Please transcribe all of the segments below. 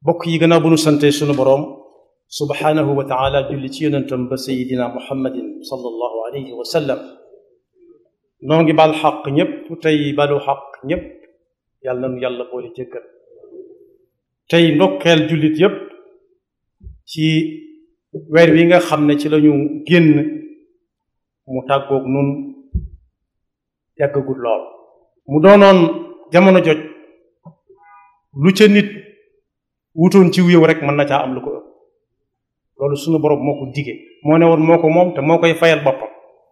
bokk yi gannaaw bu nu sante sunu boroom subhaanahu wa taala julli ci yonentam ba sayidina muhammadin sallallahu alayhi wa sallam noo ngi bal xaq ñépp tey balu xaq ñépp yàlla nanu yàlla boole jëkkal tey ndokkeel jullit yépp ci weer wi nga xam ne ci lañu génn mu tàggoog nun yàggagul lool mu doonoon jamono joj lu ca nit wutoon ci yow rek mën na caa am lu ko ëpp loolu sunu borom moo ko dige moo ne woon moo ko moom te moo koy fayal boppam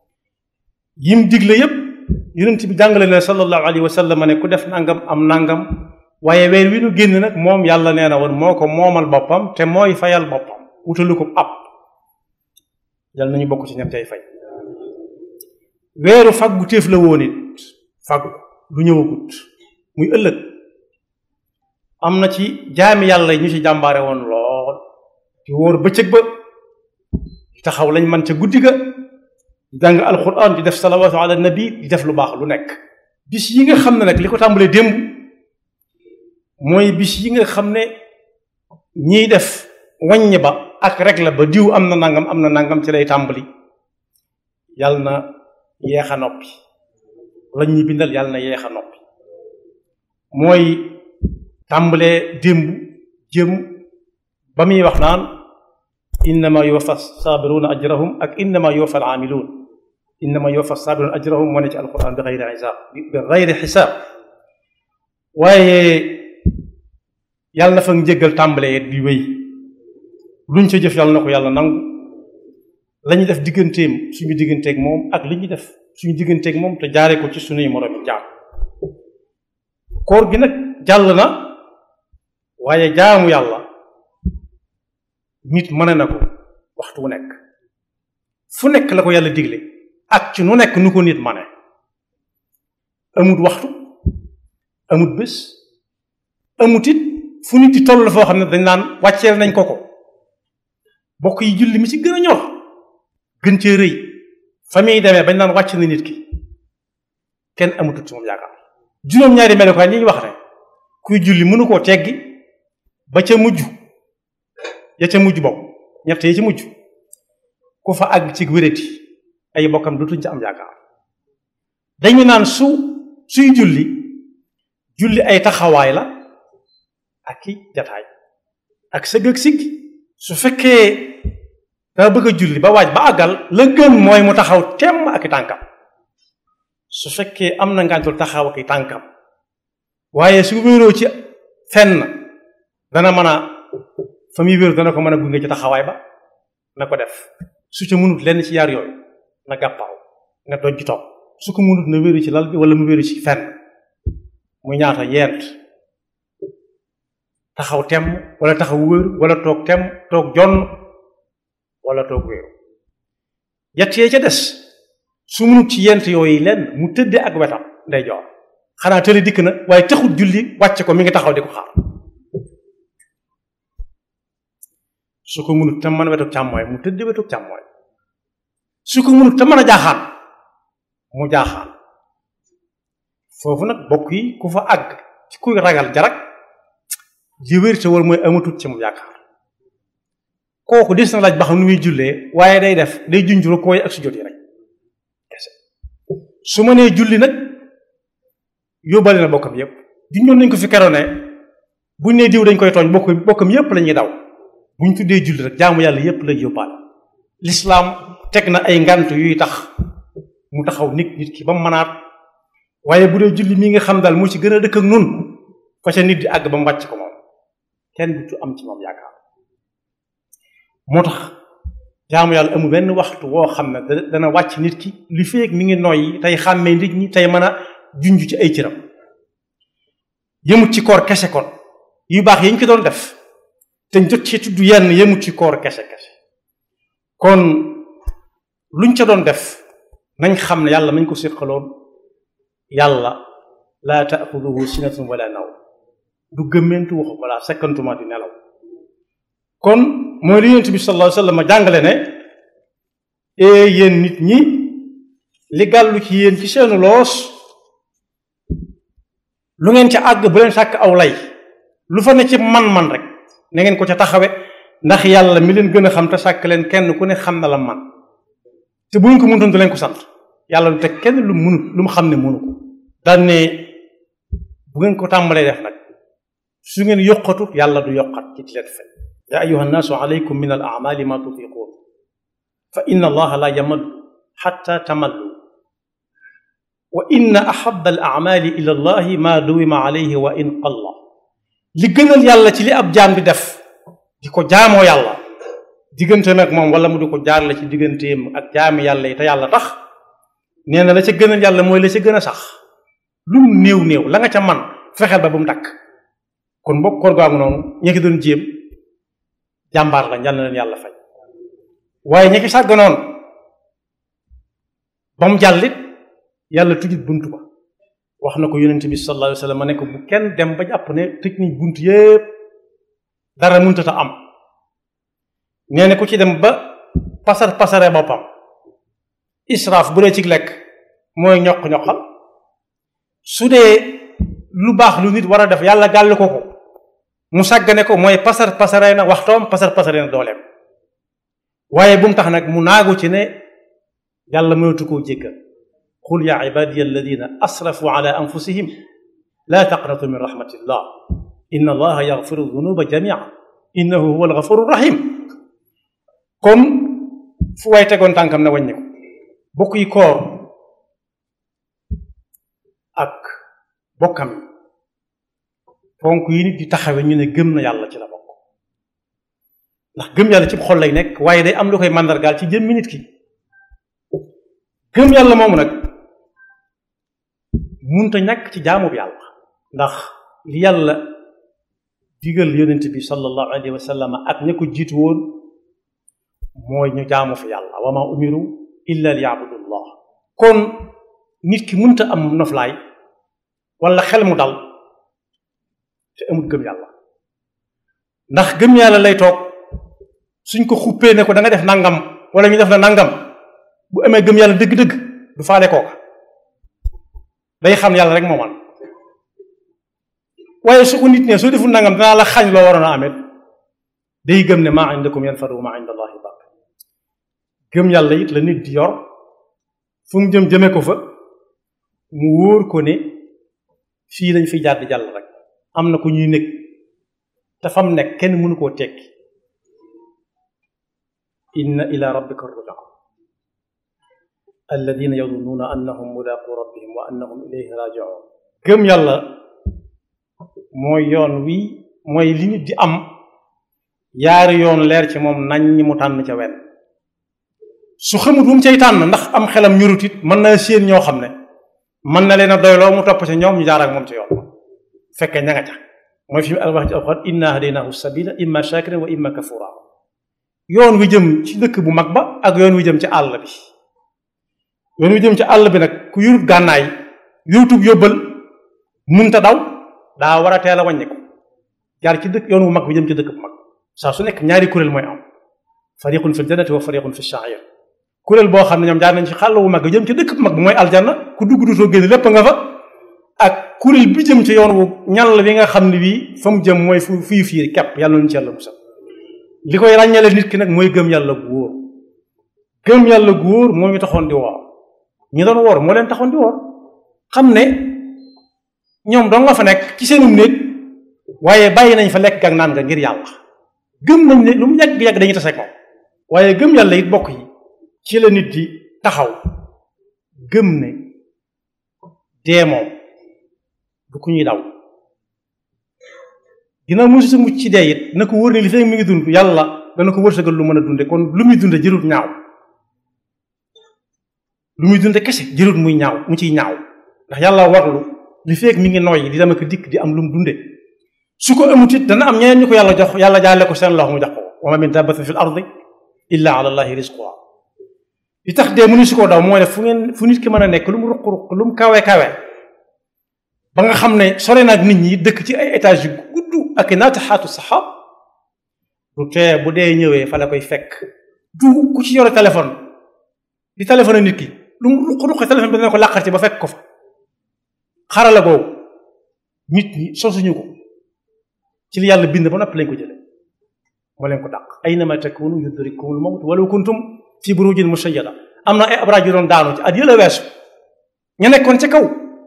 yim digle yépp yonent bi jàngale ne sallallahu alayhi wa sallam ne ku def nangam am nangam waaye weer wi nu génn nag moom yàlla nee na woon moo ko moomal boppam te mooy fayal boppam wutalu ko ab yàlla nañu bokk ci ñam cay fay weeru faggu téef la woon it faggu lu ñëwagut muy ëllëg am na ci jaami yàlla yi ñu ci jàmbaare woon lool di wóor bëccëg ba taxaw lañ man ca guddi ga di jàng alquran di def salawaatu ala nabi di def lu baax lu nekk bis yi nga xam ne nag li ko tàmbalee démb mooy bis yi nga xam ne ñiy def wàññi ba ak rek la ba diw am na nangam am na nangam ci lay tàmbali yàlla na yeex a noppi lañ ñuy bindal yàlla na yeex a noppi mooy tàmbalee démb jëm ba muy wax naan innama yuwaffa saabiruna ajrahum ak innama yuwaffa alaamiluun innama yuwaffa saabiruna ajrahum moo ne ci alquran bi xayri xisaab bi xayri xisaab waaye yàlla na fa njëggal tàmbalee di wéy luñ ca jëf yàlla na ko yàlla nangu la ñuy def digganteem suñu digganteeg moom ak li ñuy def suñu digganteeg moom te jaare ko ci suñuy moroomi jaam koor gi nag jàll na waaye jaamu yàlla nit mën na ko waxtu wu nekk fu nekk la ko yàlla digle ak ci nu nekk nu ko nit mane amut waxtu amut bés amut it fu nit di toll foo xam ne dañ naan wàcceel nañ ko ko bokk yi julli mi ci gën a ñor gën cee rëy fa muy demee bañ naan wàcc na nit ki kenn amutut ci moom yaakaar juróom-ñaari melokaan yi ñu wax ne kuy julli mënu koo teggi ba ca mujj ya ca mujj bokk ñett yi ci mujj ku fa àgg ci wérati ay bokkam dutuñ ci am yaakaar dañu naan su suy julli julli ay taxawaay la ak ki jataay ak sëgg ak siggi su fekkee daa bëgg a julli ba waaj ba àggal la gën mooy mu taxaw temm ak i tànkam su fekkee am na ngantul taxaw ak i tànkam waaye su wéeroo ci fenn dana mën a fa muy wéeru dana ko mën a gunge ci taxawaay ba na ko def su ca mënut lenn ci yaar yooyu na gàppaaw nga doj toog su ko mënut na wéeru ci lal bi wala mu wéeru ci fenn muy ñaata yeent taxaw temm wala taxaw wéeru wala toog temm toog jonn wala toog wéeru yett yee ca des su munut ci yent yooyu lenn mu tëddee ak wetam nday joor xanaa tëli dikk na waaye taxut julli wàcce ko mi ngi taxaw di ko xaar su ko munut te mën a wetu càmmooy mu tëddee wetu càmmooy su ko munut te mën a jaaxaan mu jaaxaan foofu nag bokk yi ku fa àgg ci kuy ragal jarak ji wér te wal mooy amatut ci mu yaakaar kooku des na laaj ba xam nu muy jullee waaye day def day junjuro kooy ak su jot yi rek kese su ma nee julli nag yóbbale na bokkam yépp junjoon nañ ko fi keroon ne buñ nee diw dañ koy tooñ bokk bokkam yépp la ñuy daw buñ tuddee julli rek jaamu yàlla yépp lay yóbbaale lislaam teg na ay ngant yuy tax mu taxaw nit nit ki ba mu mënaat waaye bu dee julli mi nga xam daal moo ci gën a dëkk ak nun fa ca nit di àgg ba mu wàcc ko moom kenn du am ci moom yaakaar moo tax jaamu yàlla amul benn waxtu woo xam ne dana wàcc nit ki li feeg mi ngi noyyi tey xàmmee nit ñi tey mën a junj ci ay cëram yëmut ci koor kese kon yu baax yi ñu ko doon def te jot ci tudd yenn yëmut ci koor kese kese kon luñ ca doon def nañ xam ne yàlla mañ ko séqaloon yàlla laa taaxuduhu sinatun wala naw du gëmmentu waxu wala sekkantuma di nelaw kon mooy li yonent bi sallallahu alayhi wasallam jàngale ne ee yéen nit ñi li gàllu ci yéen ci seenu loos lu ngeen ca àgg bu leen sàkk aw lay lu fa ne ci man-man rek na ngeen ko ca taxawe ndax yàlla mi leen gën a xam te sàkk leen kenn ku ne xam na la man te bu ñu ko mënutoon du leen ko sant yàlla du teg kenn lu mu mënut lu mu xam ne mënu ko daan ne bu ngeen ko tàmbalee def nag su ngeen yokkatu yàlla du yokkat ci leen fen yaa ayuha nnaasu alaykum min al amali ma tutiquun fa inna allaha la yamallu xatta tamallu wa inna ahaba al amali ila allahi ma duwima alayhi wa in qalla li gënal yàlla ci li ab jaam di def di ko jaamoo yàlla digganteem ak moom wala mu di ko jaarale ci digganteem ak jaami yàlla yi te yàlla tax nee na la ca gënal yàlla mooy la ca gën a sax lu mu néew néew la nga ca man fexeel ba bu mu dakk kon bokk koor gaagu noonu ñi ki doon jéem jàmbaar la yal na leen yàlla fay waaye ñi ki sàgganoon ba mu jàllit yàlla tujjit bunt ba wax na ko yonent bi sallallahu alayhi wa sallam ma ne ko bu kenn dem ba jàpp ne tëj nañ bunt yépp dara mëntata am nee na ku ci dem ba pasar pasare boppam israaf bu dee ci lekk mooy ñoq-ñoqal su dee lu baax lu nit war a def yàlla gàll ko ko mu sàggane ko mooy pasar pasare na waxtoom pasar pasare na dooleem waaye bu mu tax nag mu naagu ci ne yàlla mënatu koo jéggal qul yaa ibadiya alladina asrafu ala anfusihim laa taqnatu min rahmatillah inna allaha yaxfiru dunuba jamia innahu huwa algafuru rahim kon fu waay tegoon tànkam na wàññi ko bokk yi koor ak bokkam yi ponk yi nit di taxawe ñu ne gëm na yàlla ci la bokk ndax gëm yàlla ci xol lay nekk waaye day am lu koy màndargaal ci jëmmi nit ki gëm yàlla moomu nag munta ñàkk ci jaamu bi yàlla ndax li yàlla digal yonent bi sallallahu alayhi wa sallam ak ña ko jiitu woon mooy ñu jaamu fi yàlla wa ma umiru illa li yabudullah kon nit ki munta am noflaay wala xel mu dal te amul gëm yàlla ndax gëm yàlla lay toog suñ ko xuppee ne ko da nga def nangam wala ñu def na nangam bu amee gëm yàlla dëgg-dëgg du faale kooka day xam yàlla rek moo man waaye su ko nit ne soo deful nangam danaa la xañ loo waroon a amet day gëm ne maa indakum yanfadu wa maa inda allahi baq gëm yàlla it la nit di yor fu mu jëm jëme ko fa mu wóor ko ne fii lañ fi jàdd jàll rek am na ku ñuy nekk te fam nekk kenn mënu koo tekki inna ila rabbika rujaa alladina yadunnuuna annahum mulaaqu rabbihim wa annahum ilayhi rajiun gëm yàlla mooy yoon wi mooy li nit di am yaari yoon leer ci moom nañ ñi mu tànn ca wenn su xamut bu mu cay tànn ndax am xelam ñurut it mën na séen ñoo xam ne mën na leen a doyloo mu topp ca ñoom ñu jaar ak moom ci yoon fekkee ña nga ca mooy fi mu wax ci alxuraan inna hadaynahu sabila imma shakiran wa imma kafura yoon wi jëm ci dëkk bu mag ba ak yoon wi jëm ci àll bi yoon wi jëm ci àll bi nag ku yurut gànnaay yurutub yóbbal munta daw daa war a teel a wàññi ko jaar ci dëkk yoon wu mag bi jëm ci dëkk bu mag saa su nekk ñaari kuréel mooy am fariqun fi ljannati wa fariqun fi sha'ir kuréel boo xam ne ñoom jaar nañ ci xàll wu mag bi jëm ci dëkk bu mag bi mooy aljanna ku dugg dutoo génn lépp nga fa ak kuréel bi jëm ci yoon wu ñal bi nga xam ne bii fa mu jëm mooy fu fii fii kepp yàlla nañu ci yàlla musal li koy ràññale nit ki nag mooy gëm yàlla gu wóor gëm yàlla gu wóor moo ñu taxoon di woor ñi doon woor moo leen taxoon di woor xam ne ñoom dong nga fa nekk ci seenum néeg waaye bàyyi nañ fa lekk ak naan nga ngir yàlla gëm nañ ne lu mu yàgg-yàgg dañuy tase ak moom waaye gëm yàlla it bokk yi ci la nit di taxaw gëm ne dee moom du ku ñuy daw dina musu sa mucc ci dee it na ko wër ne li fekk mi ngi dund yàlla dana ko wërsëgal lu mën a dunde kon lu muy dunde jërut ñaaw lu muy dunde kese jërut muy ñaaw mu ciy ñaaw ndax yàlla warlu li fekk mi ngi noyyi di dama ko dikk di am lu mu dunde su ko amut it dana am ñeneen ñu ko yàlla jox yàlla jaale ko seen loxo mu jox ko wa ma min dabbatin fil ardi illa ala allahi rizquha li tax dee mënu si koo daw mooy ne fu ngeen fu nit ki mën a nekk lu mu ruq ruq lu mu kawe kawe ba nga xam ne sore naag nit ñi dëkk ci ay étage yu gudd ak naataxaatu saxaab du tee bu dee ñëwee fa la koy fekk du ku ci yore téléphone di téléphone nit ki lu mu ruq ruq téléphone bi dana ko làqar ci ba fekk ko fa xarala googu nit ñi sosuñu ko ci li yàlla bind ba noppi lañ ko jële moo leen ko dàq aynama takunu yudrikumul mawt walaw kuntum fi burujin mushayyada am na ay abraaj yu doon daanu ci at yëla weesu ñu nekkoon ci kaw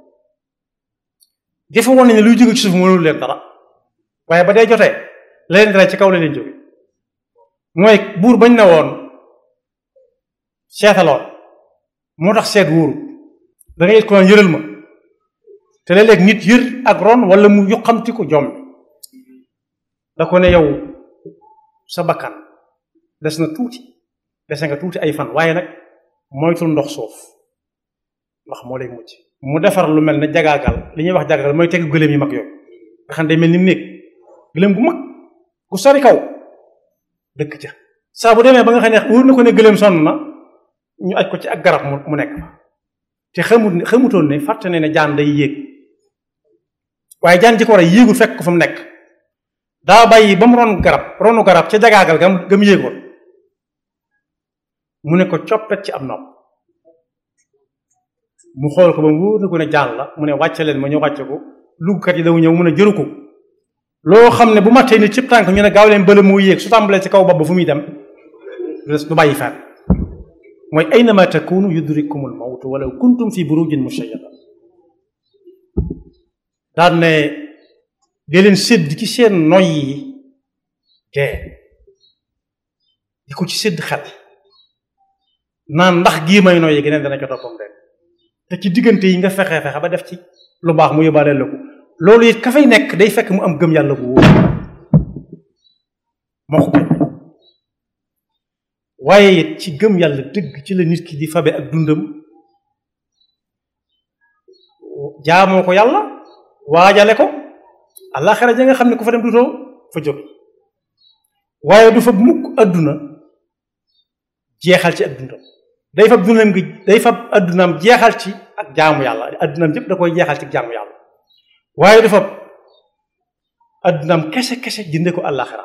dafa woon ne luy jóge ci suuf mënul leen dara waaye ba dee jotee la leen dara ci kaw la leen jóge mooy buur bañ ne woon seetaloon moo tax seet wóoru da ngay it ko naan yëral ma te léeg-léeg nit yër ak ron wala mu yuqamti ko jom da ko ne yow sa bakkan des na tuuti dese nga tuuti ay fan waaye nag moytul ndox suuf ndax moo lay mucc mu defar lu mel ne jagaagal li ñuy wax jagaagal mooy teg gëléem yi mag yooyu nga xam ne day mel ni mu néeg gëléem gu mag gu sori kaw dëkk ca saa bu demee ba nga xam ne wóor na ko ne gëléem sonn na ñu aj ko ci ak garab mu nekk fa te xamut xamutoon ne fàtte ne ne jaan day yéeg waaye jaan ji ko war a yéegul fekk ko fa mu nekk daa bàyyi ba mu ron garab ronu garab ca jagaagal gam gam yéegoon mu ne ko coppet ci am nopp mu xool ko ba mu wóor na ko ne jaan la mu ne wàcce leen ma ñu wàcce ko lugkat yi daw ñëw mu ne jëru ko loo xam ne bu mattee ni cib tànk ñu ne gaaw leen bële moo yéeg su tàmbalee ci kaw bopp ba fu muy dem du bàyyi fenn mooy aynama takunu yudrikumul mawt walaw kuntum fi burujin mushayyada daan ne dee leen sédd ci seen noy yi dee di ko ci sédd xel naan ndax gii may noyyi geneen dana ca toppam de te ci diggante yi nga fexe fexe ba def ci lu baax mu yóbbaale la ko loolu it ka fay nekk day fekk mu am gëm yàlla bu wóor moo ko waaye it ci gëm yàlla dëgg ci la nit ki di fabe ak dundam jaamoo ko yàlla waajale ko àllaaxira ja nga xam ne ku fa dem dutoo fa jóg waaye du fa mukk adduna jeexal ci ak dundam day fab dundam gi day fab addunaam jeexal ci ak jaamu yàlla addunaam yépp da koy jeexal ci jaamu yàlla waaye du fab addunaam kese kese jënde ko àllaaxira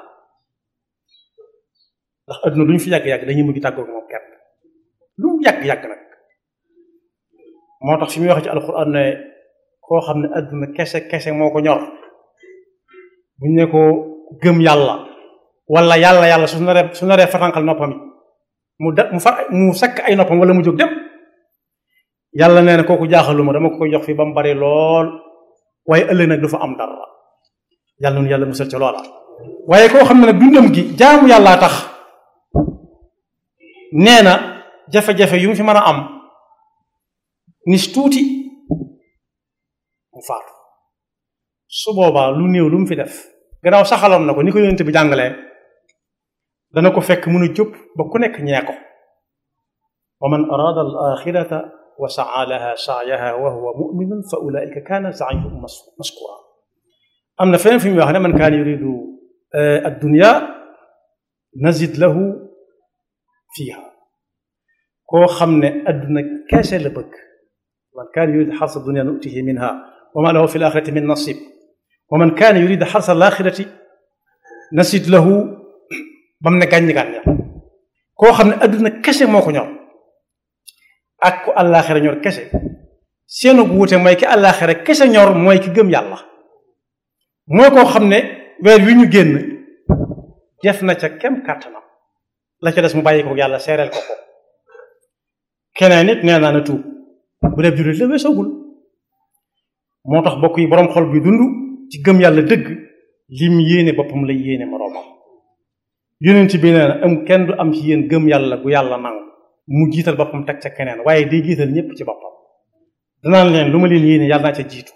ndax adduna lu ñu fi yàgg-yàgg dañuy mujj tàggoog moom kenn lu mu yàgg-yàgg nag moo tax fi muy wax ci alxuraan ne koo xam ne adduna kese kese moo ko ñor buñ ne ko gëm yàlla wala yàlla yàlla su naree su naree fatanqal noppam yi mu da mu fa mu sakk ay noppam wala mu jóg dem yàlla nee na kooku jaaxaluma dama ko koy jox fi ba mu bari lool waaye ëllëg nag du fa am dara yàlla noonu yàlla musal ca loola waaye koo xam ne nag dundam gi jaamu yàllaa tax nee na jafe-jafe yu mu fi mën a am nis tuuti mu faatu su boobaa lu néew lu mu fi def gannaaw saxaloon na ko ni ko yonent bi jàngalee dana ko fekk mun a jóg ba ku nekk ñee ko wa man araada al axirata wa saa laha saayaha wa huwa muminun fa ulaika kaana saayuhum maskura am na feneen fi muy wax ne man kaana yuridu addunya nazid lahu fiiha koo xam ne adduna keese la bëgg man kaana yurid xarsa dunya nutihi minha wa ma lahu fi alaxirati min nasib wa man kaana yurid xarsa alaxirati nasid lahu ba mu ne gàññi gàñña koo xam ne adduna kese moo ko ñor ak ku àllaaxira ñor kese seenu wuute mooy ki àllaaxira kese ñor mooy ki gëm yàlla mooy koo xam ne weer wi ñu génn def na ca kem kàttanam la ca des mu bàyyi ko yàlla seereel ko ko keneen nit nee naa na tuub bu dee jullit la weesoogul moo tax bokk yi boroom xol bi dund ci gëm yàlla dëgg lim yéene boppam lay yéene moroomam yonent bi nee na am kenn du am ci yéen gëm yàlla gu yàlla nangu mu jiital boppam teg ca keneen waaye day jiital ñépp ci boppam danaan leen lu ma leen yéene yàlla naa ca jiitu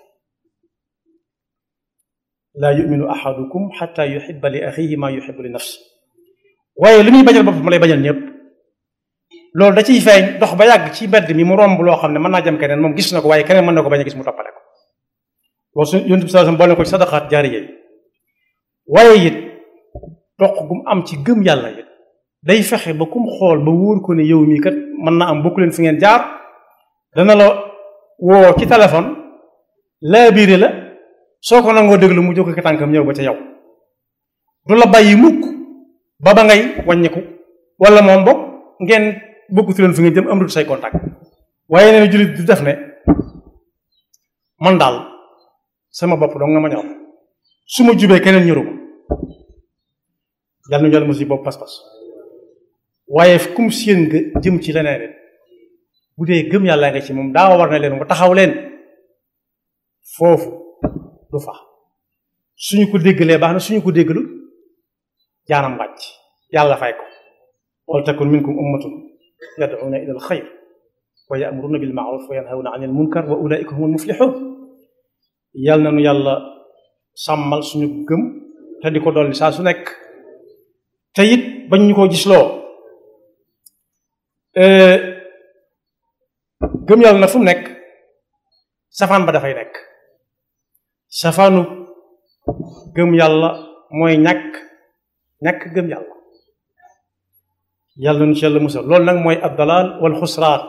laa yuminu ahadukum xata yuxiba li axihi maa yuxibu li nafsi waaye li muy bañal boppam lay bañal ñëpp loolu da ciy feeñ dox ba yàgg ci mbedd mi mu romb loo xam ne mën naa jëm keneen moom gis na ko waaye keneen mën na ko bañ a gis mu toppale ko loolu su yonent bi sallallahu alayhi wasallam boole ko ci sadaqaat jaariya yi waaye it toq gum am ci gëm yàlla it day fexe ba kum xool ba wóor ko ne yow mii kat mën na am bokku leen fi ngeen jaar dana la woo ci téléphone laa biire la soo ko nangoo déglu mu jóg ko tànkam ñëw ba ca yow du la bàyyi mukk ba ba ngay wàññiku wala moom bokk ngeen bokkutu leen fi ngeen jëm am dut say contact waaye nee na jullit du def ne man daal sama bopp dong nga ma ñor su ma jubee keneen ñëru ko yàlla nañu yàlla mosi boobu pas-pas waaye kum seen nga jëm ci leneen it bu dee gëm yàlla nga ci moom daa war na leen mu taxaw leen foofu du fa suñu ko déggalee baax na suñu ko déggalu jaanam wàcc yàlla fay ko wal takun minkum ummatun yad'una ila al xayr wa ya'muruna bil ma'ruf wa yanhawna 'anil munkar wa ulaika humul muflihun yàlla na nu yàlla sàmmal suñu gëm te di ko dolli saa su nekk te it bañ ñu ko gisloo gëm yàlla na fu mu nekk safaan ba dafay nekk safaanu gëm yàlla mooy ñàkk ñàkk gëm yàlla yàlla nu ci yàlla musal loolu nag mooy ab dalal wal xusraan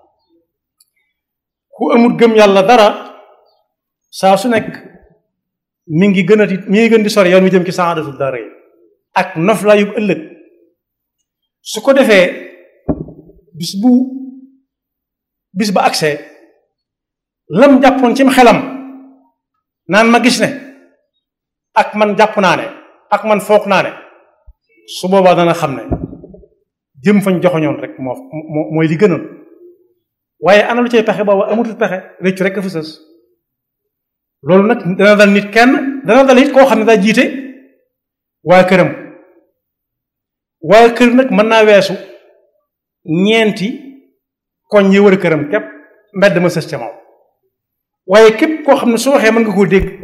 ku amul gëm yàlla dara saa su nekk mi ngi gën a di mi ngi gën di sori yoon mi jëm ci saadatul dara yi ak noflaayu ëllëg su ko defee bis bu bis ba accès lam jàppoon cim xelam naan ma gis ne ak man jàpp naa ne ak man foog naa ne su boobaa dana xam ne jëm fañ joxoñoon rek moo moo mooy li gënoon waaye ana lu cay pexe booba amutul pexe réccu rek a fa sës loolu nag dana dal nit kenn dana dal nit koo xam ne daa jiite waa këram waa kër nag mën naa weesu ñeenti koñ yi wër këram képp mbedd ma sës ca moom waaye képp koo xam ne su waxee mën nga koo dégg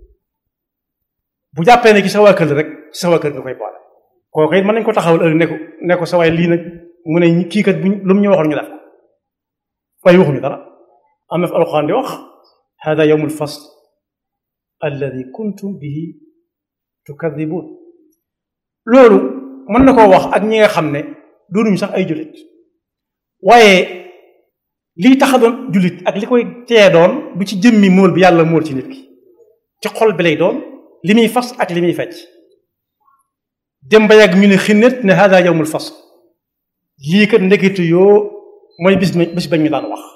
bu jàppee ne ci sa waa kër rek ci sa waa kër nga koy boole kooku it mën nañ ko taxawal ëllëg ne ko ne ko sa waay lii nag mu ne kii kat buñ lu mu ñu waxoon ñu def ko waaye waxuñu dara am na fi alxuraan di wax hada yawmul fasl alladi kuntum bihi tukadibun loolu mën na koo wax ak ñi nga xam ne doonuñu sax ay jullit waaye lii tax a doon jullit ak li koy tee doon du ci jëmmi móol bi yàlla móol ci nit ki ci xol bi lay doon li muy fas ak li muy fecc dem ba yàgg ñu ne xinnet ne hada yawmul fasl lii kat ndekitu yoo mooy bis bis bañ ñu daan wax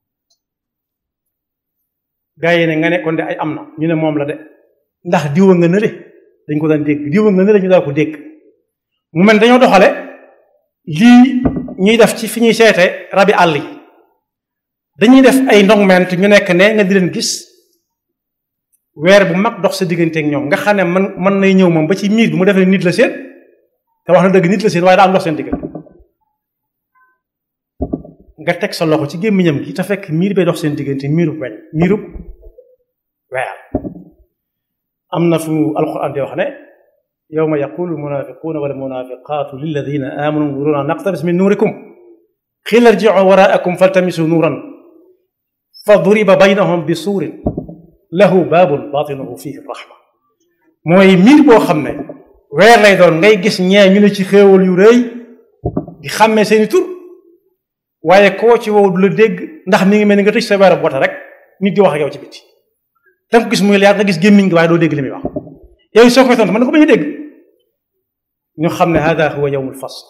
gaa yi ne nga ne kon de ay am na ñu ne moom la de ndax diwa nga nële dañ ko daan dégg diwa nga nële ñu daa ko dégg mu mel dañoo doxale lii ñuy def ci fi ñuy seete rabi àll yi dañuy def ay ndongment ñu nekk ne nga di leen gis weer bu mag dox sa diggante ak ñoom nga xam ne man mën nay ñëw moom ba ci miir bi mu defee nit la seen te wax na dëgg nit la seen waaye daa am dox seen diggante nga teg sa loxo ci gémmiñam gi te fekk miir bay dox seen diggante miirub weñ miirub weer am na fu alquran di wax ne yawma yaqulu almunafiquna wal munafiqatu lilladina amanu nuruna naqtabis min nurikum qila irji'u waraakum faltamisu nuran fa duriba baynahum bi suurin lahu baabun batinuhu fihi rahma mooy miir boo xam ne weer lay doon ngay gis ñee ñu ne ci xéewal yu rëy di xàmmee seeni tur waaye koo ci wow du la dégg ndax mi ngi mel ni nga tëj sa weeru bota rek nit di wax ak yow ci biti da nga ko gis muy leer nga gis gémmiñ gi waaye doo dégg li muy wax yow soo koy tontu mën na ko bañ a dégg ñu xam ne hada huwa yawmul fasl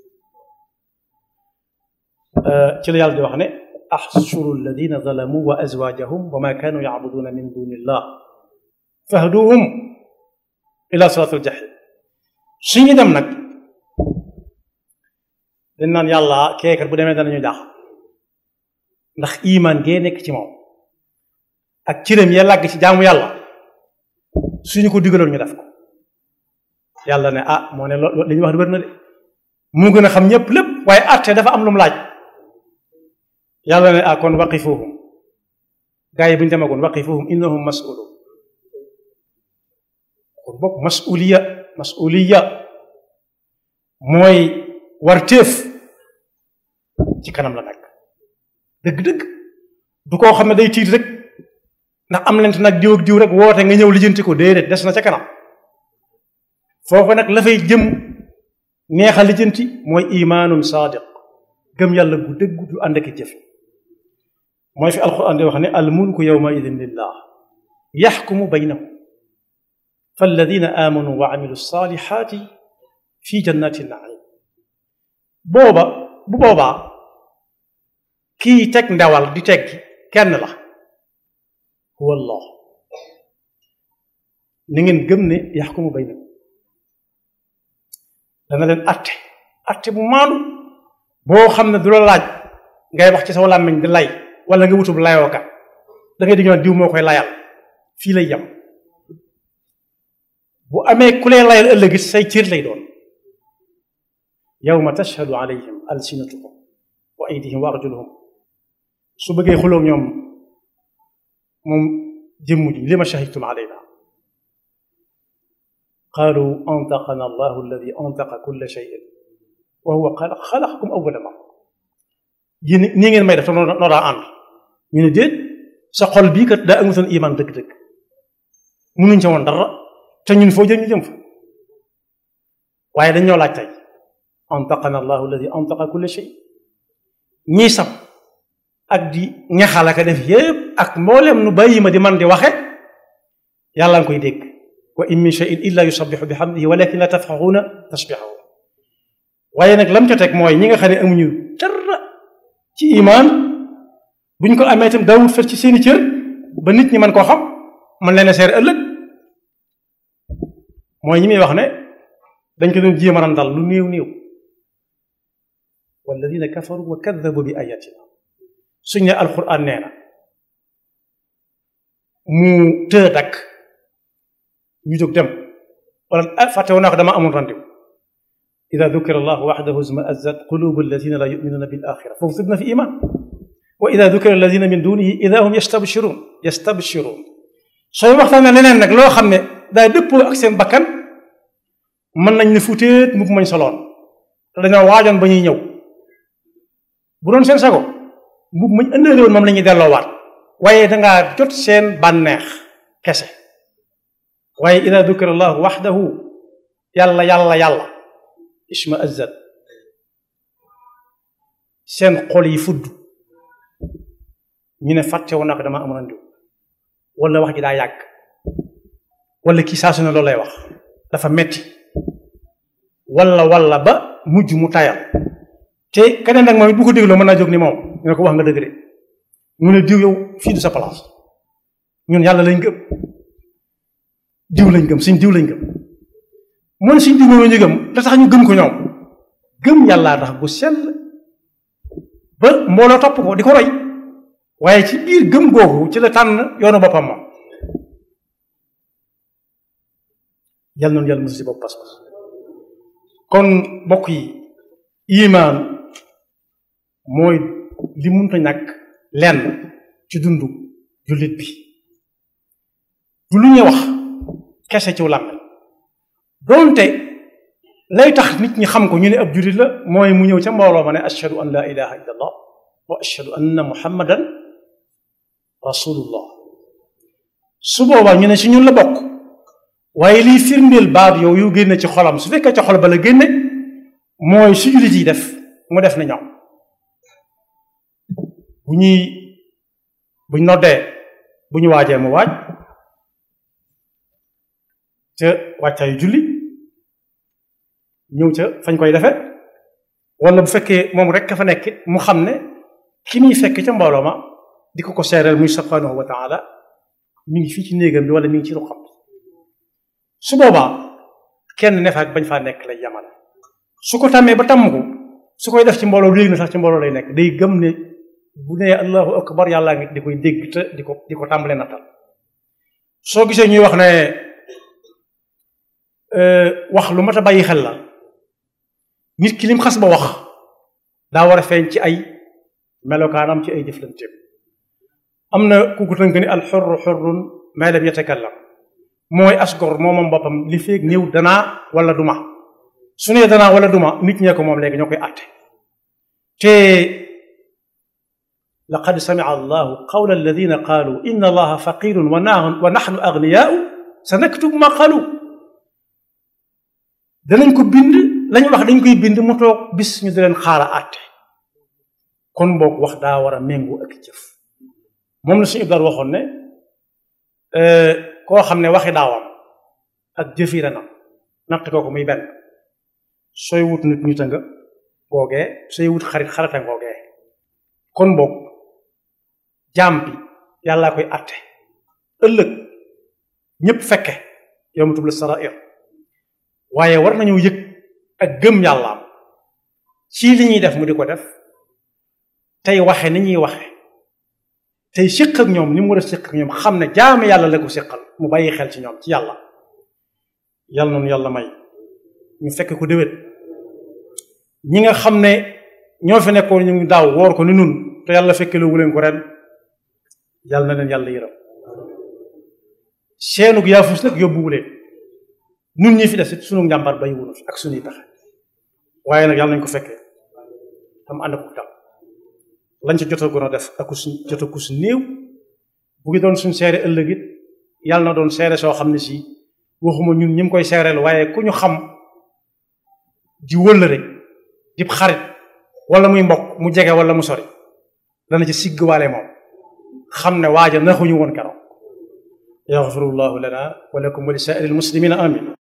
ci la yàlla di wax ne axshuru alladina zalamu wa azwajahum wa ma kanu yacbuduna min duni illah fahduhum ila siratil jahim suñu dem nag dañ naan yàlla keekat bu demee danañu jaax ndax iman gee nekk ci moom ak cëram ya làgg ci jaamu yàlla suñu ko digaloon ñu def ko yàlla ne ah moo ne loolu li ñuy wax di wér na de mu gën a xam ñëpp lépp waaye atte dafa am lu mu laaj yàlla ne ah kon waqifuhum gaa yi bu ñu demagoon waqifuhum innahum mas'ulun kon boog mas'uliya mas'uliya mooy war téef ci kanam la nekk dëgg-dëgg du koo xam ne day tiit rek ndax am lent nag diw ak diw rek woote nga ñëw lijjanti ko déedéet des na ca kanam foofu nag la fay jëm neexa lijjanti mooy imaanun saadiq gëm yàlla gu dëgg du ànd ak jëf mooy fi alquran di wax ne al mulku yawma idin lillah yaxkumu baynahum falladina amanu wa amilu salihati fi jannati naim booba bu boobaa kii teg ndawal di teg kenn la huwa allah ni ngeen gëm ne yaxkumu baynakum dana leen atte atte bu maandu boo xam ne du la laaj ngay wax ci sa làmmiñ di lay wala nga wutub layooka da ngay di ñoo diw moo koy layal fii lay yem bu amee ku lay layal ëllëgit say cër lay doon yawma tashhadu alayhim alsinatuhum wa aydihim wa arjuluhum su bëggee xuloog ñoom moom jëmm ji li ma shahidtum alayna qaalu antaqana allahu alladi antaqa kulla shay'in wa huwa xalaqakum awwala marra yéen nii ngeen may def te noo daa ànd ñu ne déet sa xol bii kat daa amutoon iman dëgg-dëgg munuñ ca woon dara te ñun foo jëm ñu jëm fa waaye dañ ñoo laaj tey antaqana allahu alladi antaqa kulla shay ñii sam ak di ñaxalaka def yépp ak mboolem nu bàyyi ma di man di waxe yàlla nga koy dégg wa in min shay'in illa yusabbihu bihamdihi walakin la tafqahuna tasbihahu waaye nag lam ca teg mooy ñi nga xam ne amuñu dara ci imaan buñ ko amee itam daawut fer ci seeni cër ba nit ñi mën koo xam man leen a seer ëllëg mooy ñi muy wax ne dañ ko doon jéem a randal lu néew néew walladina kafaru wa kaddabu bi ayatina suñ ne alquran nee na mu të dakk ñu jóg dem wala fàtte woon naa ko dama amul randiw ida dukira allah waxdahu izma'azzat qulubu alladina la yuminuna bil axira foofu tudd na fi iman wa ida dukira alladina min dunihi ida hum yastabshirun yastabshirun sooy waxtaane leneen nag loo xam ne daa dëppoo ak seen bakkan mën nañ ne futeet mbubb mañ soloon te dañoo waajoon ba ñuy ñëw bu doon seen sago mbubb mañ ëndaale woon moom la ñuy delloowaat waaye dangaa jot seen bànneex kese waaye ida dukira allahu waxdahu yàlla yàlla yàlla isma azzat seen xol yi fudd ñu ne fàtte woon naa ko dama amoon andiw wala wax ji daa yàgg wala kii saa su ne loolu lay wax dafa metti wala wala ba mujj mu tayal te keneen nag moom it bu ko dégloo mën naa jóg ni moom ñu ne ko wax nga dëgg de mu ne diw yow fii du sa place ñun yàlla lañ gëm diw lañ gëm suñ diw lañ gëm mu ne suñ diw moom ñu gëm da tax ñu gëm ko ñoom gëm yàllaa tax bu sell ba mbooloo topp ko di ko roy waaye ci biir gëm googu ci la tànn yoonu boppam moom yal noonu yàlla musu si bopp pas-pas kon mbokk yi imaan mooy li munta ñàkk lenn ci dundu jullit bi du lu ñuy wax kese ci làmmiñ doonte lay tax nit ñi xam ko ñu ne ab jullit la mooy mu ñëw ca mbooloo ma ne ashhadu an la ilaha illa allah wa ashhadu anna muhammadan rasulullah su boobaa ñu ne si ñun la bokk waaye liy firndeel baat yow yu génne ci xolam su fekkee ca xol ba la génne mooy su jullit yi def mu def na ñoom bu ñuy buñ noddee bu ñu waajee mu waaj ca wàccaayu julli ñëw ca fañ koy defe wala bu fekkee moom rek ka fa nekk mu xam ne ki muy fekk ca mbooloo ma di ko ko seereel muy subhanahu wa taala mi ngi fii ci néegam bi wala mi ngi ci ruqam su boobaa kenn ne fa ak bañ faa nekk lay yamale su ko tàmmee ba tàmm ko su koy def ci mbooloo léegi na sax ci mbooloo lay nekk day gëm ne bu nee allahu akbar yàllaa ngi di koy dégg te di ko di ko tàmbalee nattal soo gisee ñuy wax ne wax lu mat a bàyyi xel la nit ki lim xas ba wax daa war a feeñ ci ay melokaanam ci ay jëflanteem am na ku ko tënk ni al xurru xurrun ma lam yatakallam mooy asgor moomam boppam li feeg néew danaa wala duma su nee danaa wala duma nit ñee ko moom léegi ñoo koy àtte te laqad sami'a allahu qawla alladina qaalu inna allaha faqirun wa wa nahnu agniyaau sa naktubu ma qaalu danañ ko bind lañ wax dañ koy bind mu toog bis ñu di leen xaara àtte kon boog wax daa war a méngoo ak jëf moom la suñu ibdaal waxoon ne koo xam ne waxi daawam ak jëfi renam natt kooku muy benn sooy wut nit nit a nga googee sooy wut xarit xarata ngoogee kon boog jaam bi yàllaa koy àtte ëllëg ñépp fekke yow ma tubla sarair waaye war nañoo yëg ak gëm yàllaam ci li ñuy def mu di ko def tey waxe ni ñuy waxe tey siq ak ñoom ni mu war a siq ak ñoom xam ne jaamu yàlla la ko siqal mu bàyyi xel ci ñoom ci yàlla yàlla noonu yàlla may ñu fekk ko déwét ñi nga xam ne ñoo fi nekkoon ñu ngi daaw woor ko ni nun te yàlla fekke lu leen ko ren yàlla na leen yàlla yërëm seenug yaafus nag yóbbuwu leen nun ñi fi des it sunu njàmbar bay wunu fi ak sunuy taxe waaye nag yàlla nañ ko fekkee tam ànd ko tam lañ ca jotagoon a def ak su jota ku su néew bu ngi doon suñ seere ëllëg it yàlla na doon seere soo xam ne si waxuma ñun ñi mu koy seereel waaye ku ñu xam di wëllëre di xarit wala muy mbokk mu jege wala mu sori dana ci siggwaale moom xam ne waaja naxuñu woon keroog yaxfirullahu lana wa lakum wa li saa'iril muslimina amin